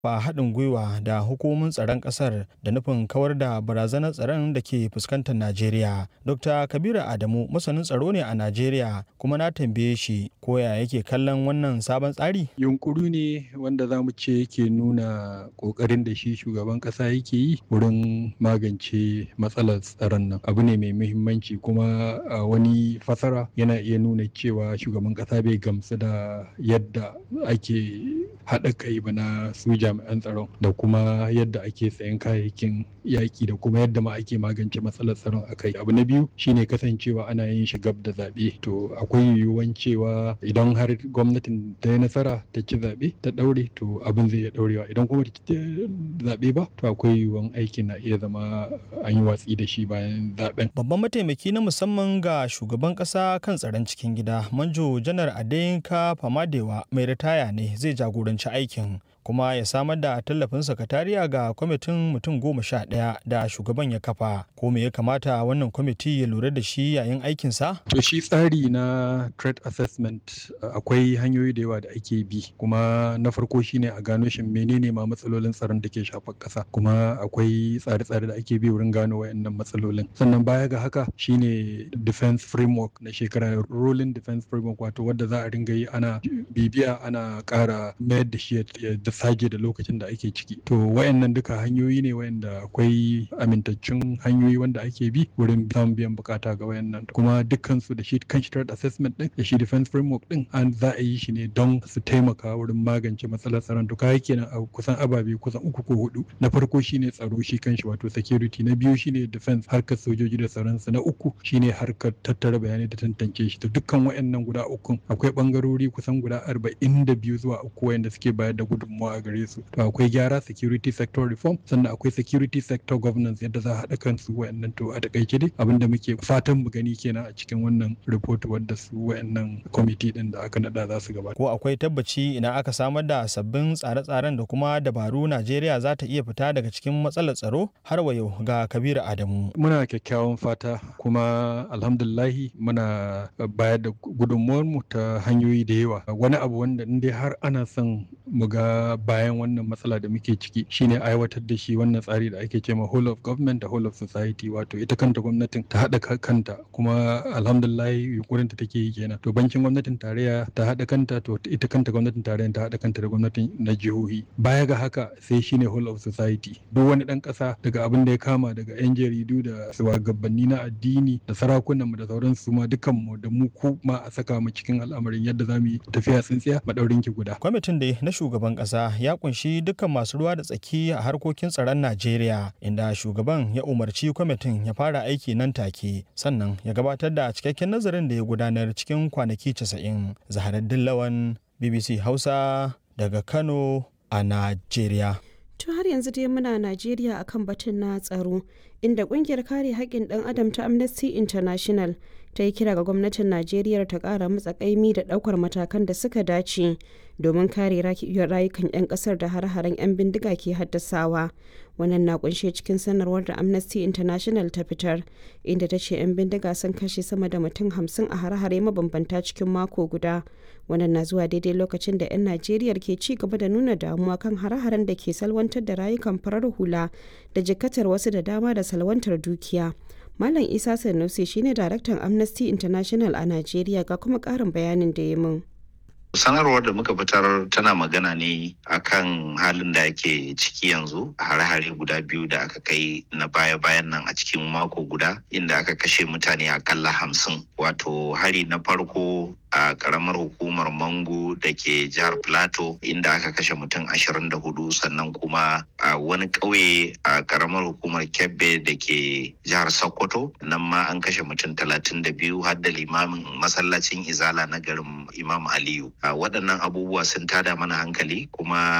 ba haɗin gwiwa da hukumomin tsaron ƙasar da nufin kawar da barazanar tsaron da ke fuskantar Najeriya. Dr. Kabiru Adamu masanin tsaro ne a Najeriya kuma na tambaye shi ko ya yake kallon wannan sabon tsari? Yunkuru ne wanda za mu ce yake nuna ƙoƙarin da shi shugaban ƙasa yake yi wurin magance matsalar tsaron nan. Abu ne mai muhimmanci kuma a wani fasara yana iya nuna cewa shugaban ƙasa bai gamsu da yadda ake haɗa kai ba na su jami'an tsaron da kuma yadda ake sayan kayayyakin yaƙi da kuma yadda ma ake magance matsalar tsaron a kai abu na biyu shine kasancewa ana yin shi gab da zaɓe to akwai yiwuwan cewa idan har gwamnatin ta yi nasara ta ci zaɓe ta ɗaure to abin zai iya ɗaurewa idan kuma ta ci zaɓe ba to akwai yiwuwan aikin na iya zama an yi watsi da shi bayan zaɓen. Babban mataimaki na musamman ga shugaban ƙasa kan tsaron cikin gida manjo janar Adeyinka Famadewa mai ritaya ne zai jagoranci aikin kuma ya samar da tallafin sakatariya ga kwamitin mutum goma sha ɗaya da shugaban ya kafa ko me ya kamata wannan kwamiti ya lura da shi yayin aikinsa? To shi tsari na threat assessment akwai hanyoyi da yawa da ake bi kuma na farko shine a gano shin menene ma matsalolin tsaron da ke shafar ƙasa kuma akwai tsare-tsare da ake bi wurin gano wayannan matsalolin sannan baya ga haka shine defense framework na shekara rolling defense framework wato wadda za a ringa yi ana bibiya ana ƙara mayar da shi da sage da lokacin da ake ciki to wayannan duka hanyoyi ne wayanda akwai amintaccen hanyoyi wanda ake bi wurin samun biyan bukata ga wayannan kuma dukkan su da shi kan threat assessment din da shi defense framework din an za a yi shi ne don su taimaka wurin magance matsalar tsaron to kai kenan a kusan ababe kusan uku ko hudu na farko shine tsaro shi kanshi wato security na biyu shine defense harkar sojoji da tsaron su na uku shine harkar tattara bayanai da tantance shi to dukkan wayannan guda uku akwai bangarori kusan guda arba'in da biyu zuwa uku wayanda suke bayar da gudunmawa a gare su to akwai gyara security sector reform sannan akwai security sector governance yadda za a haɗa kansu wayannan to a takaice dai abinda muke fatan mu gani kenan a cikin wannan report wadda su wayannan committee din da aka nada za su gabata ko akwai tabbaci ina aka samar da sabbin tsare-tsaren da kuma dabaru Najeriya za ta iya fita daga cikin matsalar tsaro har wa yau ga Kabiru Adamu muna kyakkyawan fata kuma alhamdulillahi muna bayar da gudunmuwar mu ta hanyoyi da yawa wani abu wanda in dai har ana son mu ga bayan wannan matsala da muke ciki shine aiwatar da shi wannan tsari da ake cewa whole of government da whole of society wato ita kanta gwamnatin ta haɗa kanta kuma alhamdulillah yunkurin ta take yi kenan to bankin gwamnatin tarayya ta haɗa kanta to ita kanta gwamnatin tarayya ta haɗa kanta da gwamnatin na jihohi baya ga haka sai shine whole of society duk wani ɗan ƙasa daga abin da ya kama daga yan jaridu da shugabanni na addini da sarakunan mu da sauran su ma dukan mu da mu ku ma a saka mu cikin al'amarin yadda za mu yi tafiya tsintsiya madaurin ki guda kwamitin da na shugaban ƙasa ya kunshi dukkan masu ruwa da tsaki a harkokin tsaron Najeriya inda shugaban ya umarci kwamitin ya fara aiki nan take sannan ya gabatar da cikakken nazarin da ya gudanar cikin kwanaki 90 zaharaddin lawan BBC Hausa daga Kano a Najeriya. To har yanzu dai muna Najeriya akan batun na tsaro inda kungiyar kare haƙƙin ɗan adam ta Amnesty International ta yi kira ga gwamnatin Najeriya ta ƙara matsa ƙaimi da ɗaukar matakan da suka dace domin kare rayukan 'yan ƙasar da har-haren 'yan bindiga ke haddasawa. Wannan na kunshe cikin sanarwar da Amnesty International ta fitar inda ta ce 'yan bindiga sun kashe sama da mutum hamsin a har-hare mabambanta cikin mako guda. Wannan na zuwa daidai lokacin da 'yan Najeriya ke ci gaba da nuna damuwa kan har-haren da ke salwantar da rayukan farar hula da jikatar wasu da dama da salwantar dukiya. Malam Isa Sanusi shine daraktan Amnesty International a Najeriya ga kuma ƙarin bayanin da ya min. sanarwar da muka fitar tana magana ne akan halin da ake ciki yanzu a hare-hare guda biyu da aka kai na baya-bayan nan a cikin mako guda inda aka kashe mutane akalla hamsin wato hari na farko a karamar hukumar mango da ke jihar plateau inda aka kashe mutum ashirin da hudu sannan kuma a wani ƙauye a karamar hukumar kebbe da ke jihar sokoto nan ma an kashe mutum talatin da biyu har da limamin masallacin izala na garin imam aliyu a waɗannan abubuwa sun tada mana hankali kuma